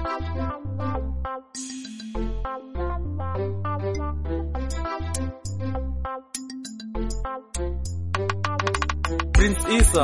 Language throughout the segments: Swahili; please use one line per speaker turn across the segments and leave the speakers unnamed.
Prince Issa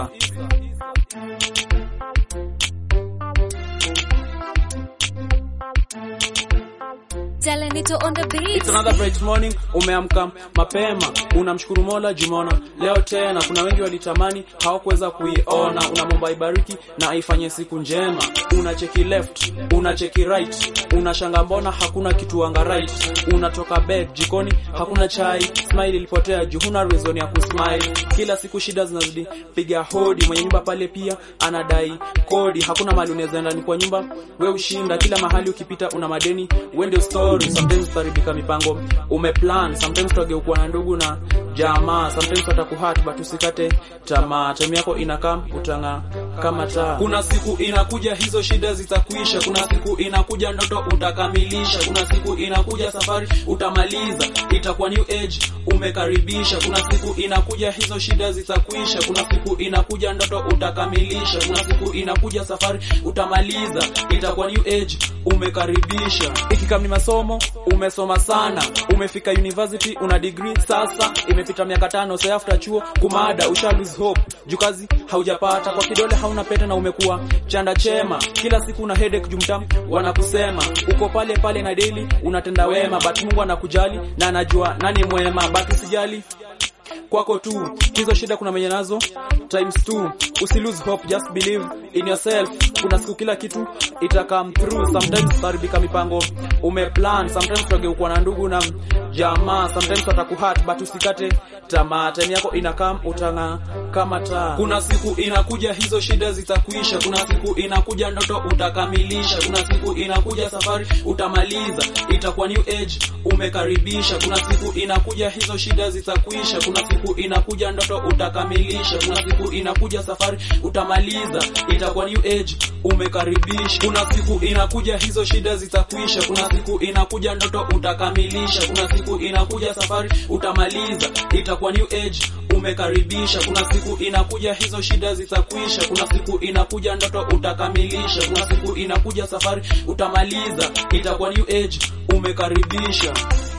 Jalanito on the beat.
It's another bright morning, umeamka mapema, unamshukuru Mola Jumona. Leo tena kuna wengi walitamani hawakuweza kuiona, unamwomba ibariki na aifanye siku njema. Unacheki left, unacheki right, unashanga mbona hakuna kitu anga right. Unatoka bed jikoni hakuna chai, smile ilipotea juu huna reason ya kusmile. Kila siku shida zinazidi piga hodi, mwenye nyumba pale pia anadai kodi. Hakuna mahali unaweza enda, ni kwa nyumba we ushinda, kila mahali ukipita una madeni, uende story. Sometimes utaribika mipango umeplan, sometimes utageukuwa na ndugu na jamaa, sometimes watakuhat but usikate tamaa. Time yako inakaa utang'aa kama taa. Kuna siku inakuja hizo shida zitakuisha, kuna siku inakuja ndoto utakamilisha, kuna siku inakuja safari utamaliza, itakuwa new age umekaribisha. Kuna siku inakuja hizo shida zitakuisha, kuna siku inakuja ndoto utakamilisha, kuna siku inakuja safari utamaliza, itakuwa new age umekaribisha. Ikikam ni masomo umesoma sana, umefika university una degree sasa, imepita miaka tano say after chuo kumada, usha lose hope juu kazi haujapata, kwa kidole hauna pete na umekuwa chanda chema, kila siku una headache jumta wanakusema uko pale pale na daily unatenda wema, but Mungu anakujali na anajua nani mwema, but usijali kwako tu hizo shida kuna menye nazo times two usi lose hope just believe in yourself kuna siku kila kitu ita come through sometimes utaribika mipango umeplan sometimes utageukuwa na ndugu na jamaa sometimes watakuhat but usikate tamaa time yako inakam utang'aa kama taa kuna siku inakuja hizo shida zitakuisha kuna siku inakuja ndoto utakamilisha kuna siku inakuja safari utamaliza itakuwa new age umekaribisha kuna siku inakuja hizo shida zitakuisha kuna siku inakuja ndoto utakamilisha kuna siku inakuja safari utamaliza itakuwa new age umekaribisha kuna siku inakuja hizo shida zitakuisha kuna siku inakuja ndoto utakamilisha kuna siku inakuja safari utamaliza itakuwa new age umekaribisha kuna siku inakuja hizo shida zitakuisha kuna siku inakuja ndoto utakamilisha kuna siku inakuja safari utamaliza itakuwa new age umekaribisha